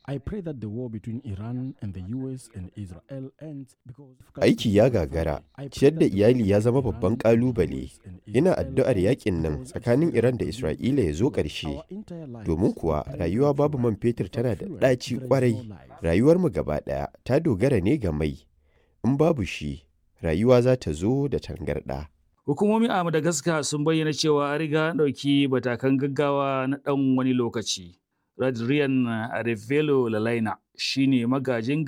I pray that the war between Iran and the US and Israel ends because Aiki ya gagara, ciyar da iyali ya zama babban ƙalubale. Ina addu'ar yakin nan tsakanin Iran da Isra'ila ya zo ƙarshe. Domin kuwa rayuwa babu man fetur tana da ɗaci ƙwarai. Rayuwarmu gaba ɗaya ta dogara ne ga mai. In babu shi, rayuwa za ta zo da tangarɗa. Hukumomi a Madagascar sun bayyana cewa an riga ɗauki matakan gaggawa na ɗan wani lokaci. Radrian Arevelo Lalaina shine magajin